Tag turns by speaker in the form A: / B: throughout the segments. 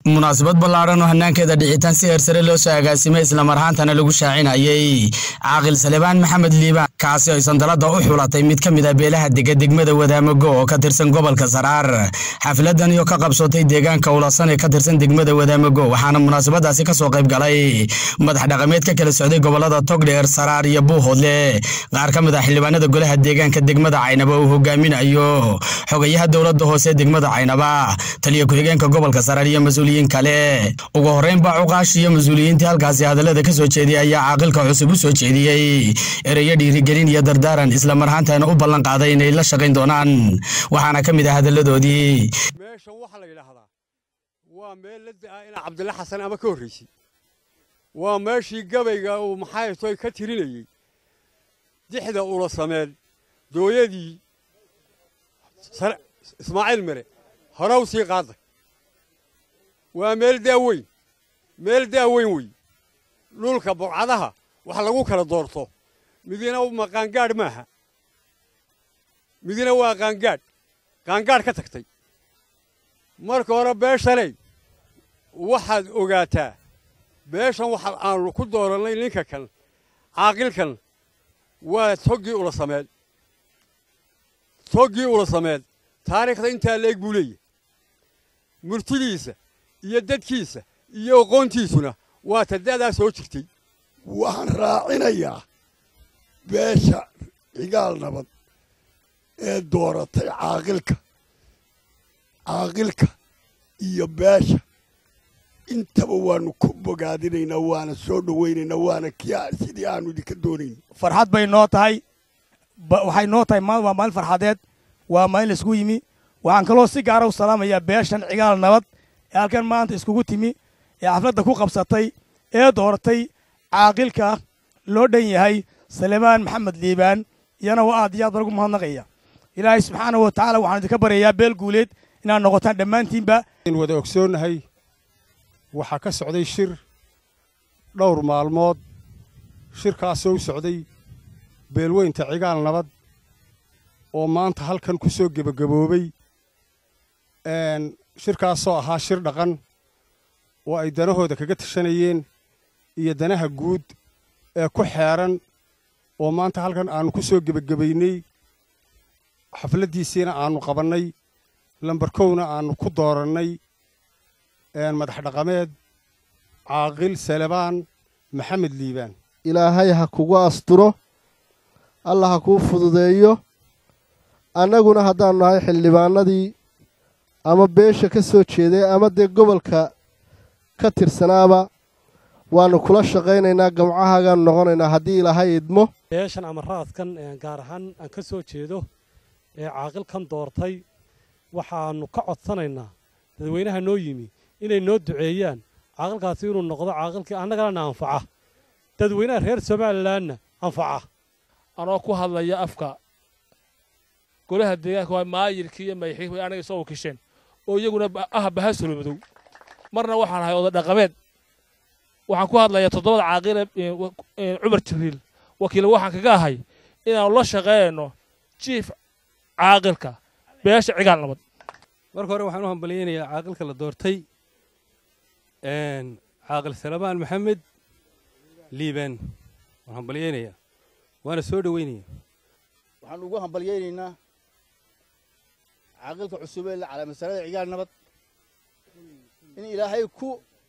A: munaasabad ballaaran oo hanaankeeda dhicitaan si heersare loo soo agaasimay islamar ahaantana lagu shaacinayay caaqil salebaan maxamed liibaan kaasi oo sandalada u xulatay mid ka mid a beelaha dega degmada wadaamago oo ka tirsan gobolka saraar xafladan iyo ka qabsatay deegaanka ulasan ee ka tirsan degmada wadaamago waxaana munaasabadaasi kasoo qayb galay madax dhaqameed ka kala socday gobolada togdheer saraar iyo buuhoodle qaar ka mid ah xildhibaanada golaha deegaanka degmada caynaba uu hogaaminayo xogayaha dowlada hoose degmada caynaba taliya ku-xigeenka gobolka saraar iyo mas kale ugu horreyn baa cuqaash iyo mas-uuliyiintii halkaasi hadallada ka soo jeediyay ayaa caaqilka cusub u soo jeediyey ereyo dhiirigelin iyo dardaaran islamar ahaantana u ballan qaaday inay la shaqayn doonaan waxaana ka mid ah hadalladoodii
B: meeshan waxaa la yidhaahdaa waa meel la da'aa inaa cabdilla xasan ama ka horraysay waa meeshii gabayga uu maxaytoy ka tirinayey dixda ula sameen dooyadii ismaaciil mere horew sii qaaday waa meel daaweyn meel daaweyn wey dhulka burcadaha wax lagu kala doorto midina ma qaangaadh maaha midina waa qaangaadh qaangaadh ka tagtay marka hore beeshaley waxaad ogaataa beeshan waxa aanu ku doorannay ninka kan caaqilkan waa toggii ula sameed toggii ula sameed taariikhda intaa leeg buu leeyahy murtidiisa iyo dadkiisa iyo aqoontiisuna waa tada'daa soo jirtay
C: waxaan raacinayaa beesha cigaal nabad ee dooratay caaqilka caaqilka iyo beesha intaba waannu ku bogaadinaynaa waana soo dhowaynaynaa waana kia sidii aanu idinka doonayn
D: farxad bay noo tahay waxay noo tahay waa maalin farxadeed waa maalin laisku yimi waxaan kaloo si gaara u salaamayaa beeshan cigaal nabad ee halkan maanta iskugu timi ee xafladda ku qabsatay ee dooratay caaqilka loo dhan yahay salebaan maxamed liibaan iyana waa aad iyo aad baan ugu mahadnaqaya ilaahay subxaanahu wa tacaala waxaan idinka baryayaa beel guuleed inaad noqotaan dhammaantiinba
B: in wada ogsoonnahay waxaa ka socday shir dhowr maalmood shirkaasoo u socday beelweynta cigaal nabad oo maanta halkan ku soo gebagaboobay shirkaasoo ahaa shir dhaqan oo ay danahooda kaga tashanayeen iyo danaha guud ee ku xeeran oo maanta halkan aannu ku soo gebagabaynay xafladdiisiina aannu qabannay lambarkowna aannu ku doorannay madax dhaqameed caaqil salebaan maxamed liibaan
E: ilaahay ha kugu asturo alla ha kuu fududeeyo annaguna haddaannu nahay xildhibaanadii ama beesha ka soo jeeday ama dee gobolka ka tirsanaaba waannu kula shaqaynaynaa gamcahagaannu noqonaynaa haddii ilaahay idmo
F: beeshan ama raadkan gaar ahaan aan ka soo jeedo ee caaqilkan doortay waxaannu ka codsanaynaa dadweynaha noo yimi inay noo duceeyaan caaqilkaasi inuu noqdo caaqilkii annagana anfaca dadweynaha reer somalilanna anfaca
G: anoo ku hadlaya afka golaha deegaanka waa maayirkii iyo madaxii way anaga soo wakisheen oo iyaguna ah bahasolo madow marna waxaan ahay oda dhaqameed waxaan ku hadlayaa toddobada caaqile cumar jibriil wakiil waxaan kaga ahay inaannu la shaqeeyno jiif caaqilka beesha cigaal nabad
H: marka hore waxaan u hambalyaynayaa caaqilka la doortay caaqil salebaan maxamed liibaan waan hambalyaynayaa waana soo dhoweynaya
I: waxaan ugu hambalyaynaynaa caaqilka cusub ee calaa masalada cigaal nabad in ilaahay ku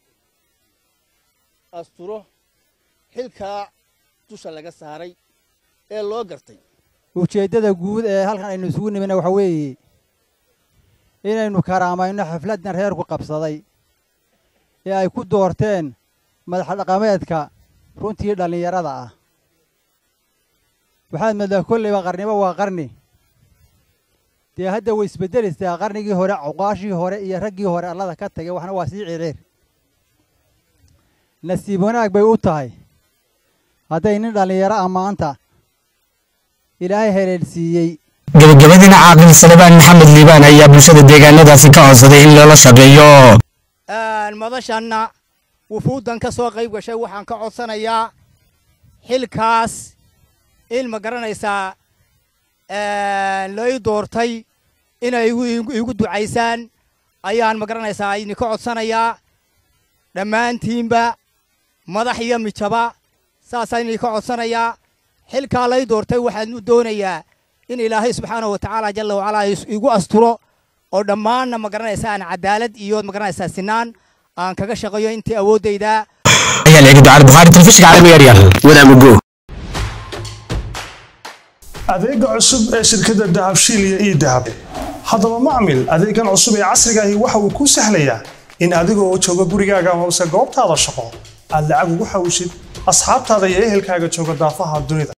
I: asturo xilkaa dusha laga saaray ee loo gartay
J: ujeeddada guud ee halkan aynu isugu nimina waxa weeye inaynu karaamayno xafladdan reerku qabsaday ee ay ku doorteen madax dhaqameedka runtii dhallinyarada ah waxaad moodaa kollayba qarniba waa qarni dee hadda way isbeddelaysaa qarnigii hore cuqaashii hore iyo raggii hore allada ka tagay waxna waa sii ciriir nasiib wanaag bay u tahay hadday nin dhallinyaro ah maanta ilaahay heleelsiiyey
A: gabagabadiina caaqil salebaan maxamed liibaan ayaa bulshada deegaanadaasi ka codsaday in loola shaqeeyo
K: madashanna wufuuddan ka soo qayb gashay waxaan ka codsanayaa xilkaas in ma garanaysaa lay doortay inay igu ducaysaan ayaan ma garanaysaa idinka codsanayaa dhammaantiinba madax iyo mijaba saasaan idinka codsanayaa xilkaa lay doortay waxaan u doonayaa in ilaahay subxaanahu wa tacaala jalla wacalaa igu asturo oo dhammaanna ma garanaysaa aan cadaalad iyo ma garanaysaa sinaan aan kaga shaqeeyo intii awooddayda
A: ayaa la eegi ducada bukhaari telefishinka caalamiga yaryar wadaamago
L: adeega cusub ee shirkadda dahabshiil iyo ii dahab haddaba macmil adeegan cusub ee casriga ahi waxa uu kuu sahlayaa in adigoo jooga gurigaaga amase goobtaada shaqo aad lacag ugu xawishid asxaabtaada iyo ehelkaaga jooga daafaha dunida